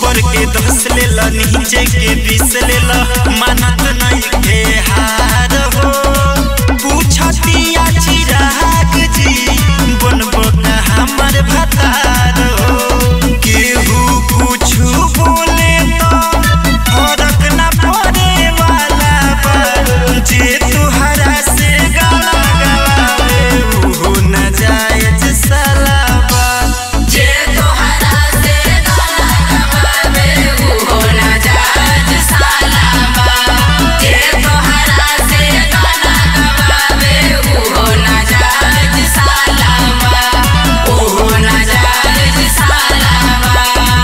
ऊपर के दस लेला नीचे के बीस लेला मानत नहीं के हार हो पूछतिया चिराग जी बनबो का हमर भतार हो केहू कुछु बोले तो फरक ना पड़े वाला बा जे तुहरा से गाना गवावे उहो न जायज सलाबा जे तोहरा से गाना गवावे उहो नाजायज सालाबा जे तोहरा से गाना गवावे उहो नाजायज सालाबा उहो नाजायज सालाबा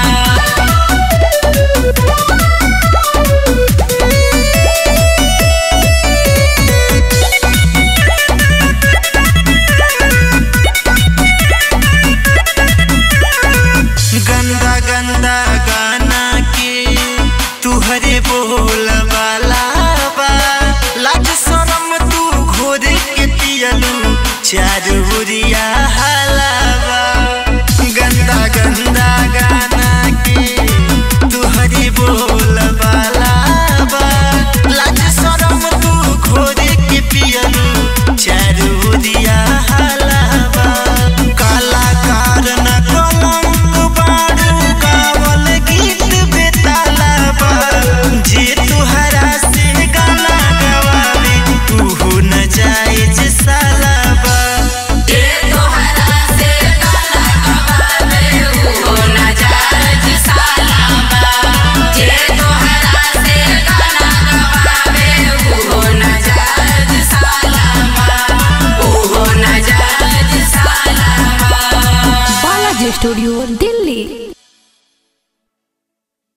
गंदा गंदा गाना के तुहरे बोल वाला बा लाज शरम तू घोर के पियलू चार बुरिया हलावा गंदा गंदा गाना के तुहरे बोल वाला बा लाज शरम तू घोर के पियलू चार बुरिया हलावा कलाकार न कलंक बारू गावल गीत बेताला बा जे तुहरा से गाना गवावे तू न जायज सालाबा जे तोहरा से गाना गवावे उहो नाजायज सालाबा जे तोहरा से गाना गवावे उहो नाजायज सालाबा उहो नाजायज सालाबा बालाजी स्टूडियो